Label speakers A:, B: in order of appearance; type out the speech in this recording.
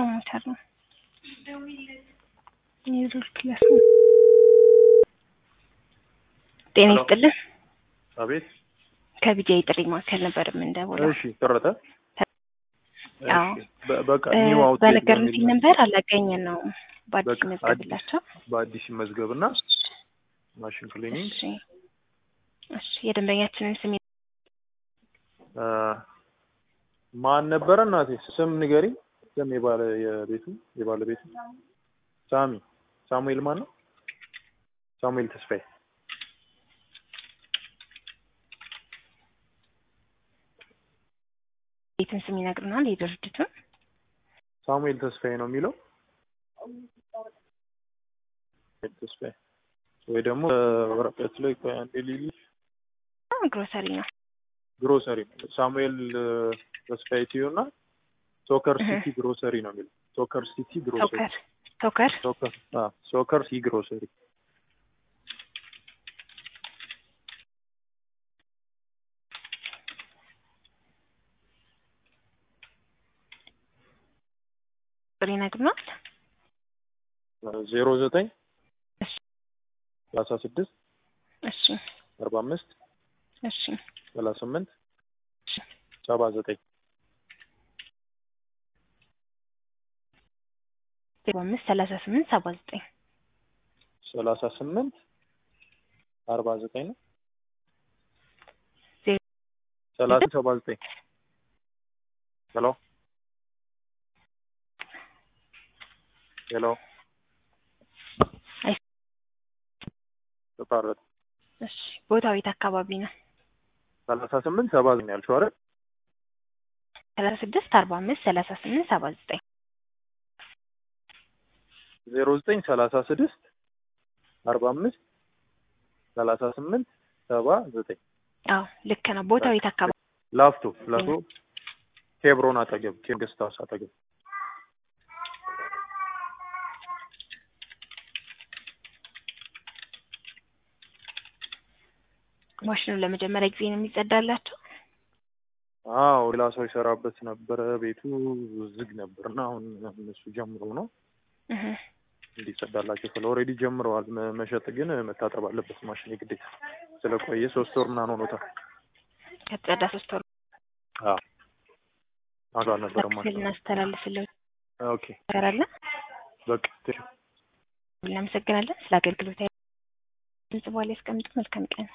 A: ፕሮሞተር ነው። የሩል ፕላስ ነው። ጤና
B: ሄሎ።
A: ይስጥልን።
B: አቤት።
A: ከቢጃ የጥሪ ማዕከል ነበር የምንደውለው።
B: እሺ ተረተ
A: አዎ።
B: እሺ፣ በ- በቃ
A: እ፣
B: ኒው አውትሌት
A: በነገሩን
B: በሚል
A: ነበር አላገኘን ነው በአዲስ
B: በቃ
A: መዝገብላቸው።
B: በአዲስ መዝገብና ማሽን ክሊኒንግ
A: እሺ እሺ፣ የደንበኛችንን ስም
B: አ፣ ማን ነበረ እናቴ? ስም ንገሪኝ። ስም የባለ የቤቱ የባለቤቱ ሳሚ ሳሙኤል ማን ነው? ሳሙኤል ተስፋዬ።
A: ቤትን ስም ይነግሩናል። የድርጅቱን
B: ሳሙኤል ተስፋዬ ነው የሚለው ሳሙኤል ተስፋዬ ወይ ደግሞ ወረቀት ላይ ቆይ አንዴ ልይልሽ።
A: ግሮሰሪ ነው።
B: ግሮሰሪ ነው። ሳሙኤል እ፣ ተስፋዬ ቲዩ እና ሶከር
A: እህ።
B: ሲቲ ግሮሰሪ ነው የሚለው ሶከር ሲቲ ግሮሰሪ
A: ቶከር ቶከር
B: ሶከር አ ሶከር ሲ ግሮሰሪ
A: ቁጥር ይነግሩናል።
B: ዜሮ ዘጠኝ
A: እሺ
B: ሰላሳ ስድስት
A: እሺ
B: አርባ አምስት
A: እሺ
B: ሰላሳ ስምንት
A: እሺ
B: ሰባ ዘጠኝ
A: ዜሮ አምስት ሰላሳ ስምንት ሰባ ዘጠኝ
B: ሰላሳ ስምንት አርባ ዘጠኝ ነው
A: ዜሮ
B: ሰላሳ ሰባ ዘጠኝ ሄሎ ሄሎ
A: አይ
B: ተቋረጠ
A: እሺ ቦታው የት አካባቢ ነው?
B: ሰላሳ ስምንት ሰባ ዘጠኝ ያልሽው አይደል
A: ሰላሳ ስድስት አርባ አምስት ሰላሳ ስምንት ሰባ ዘጠኝ
B: ዜሮ ዘጠኝ ሰላሳ ስድስት አርባ አምስት ሰላሳ ስምንት ሰባ ዘጠኝ
A: አዎ ልክ ነው። ቦታው የት አካባቢ
B: ላፍቶ ላፍቶ ኬብሮን አጠገብ ኬንገስት ሃውስ አጠገብ
A: ማሽኑ ለመጀመሪያ ጊዜ ነው የሚጸዳላቸው?
B: አዎ ሌላ ሰው ይሰራበት ነበረ ቤቱ ዝግ ነበር እና አሁን እነሱ ጀምሮ ነው
A: እህ
B: እንዲጸዳላቸው ስለ ኦልሬዲ ጀምረዋል መ- መሸጥ ግን መታጠብ አለበት ማሽን የግዴታ ስለቆየ ሶስት ወር ምናምን ሆኖታል
A: ከተጸዳ ሶስት ወር
B: አዎ አሉ አልነበረም ማለት
A: ክፍል እናስተላልፍልን
B: ኦኬ
A: ነገር አለ።
B: በቃ ትሽ
A: እናመሰግናለን ስለ አገልግሎት። ድምጽ በኋላ ያስቀምጡ። መልካም ቀን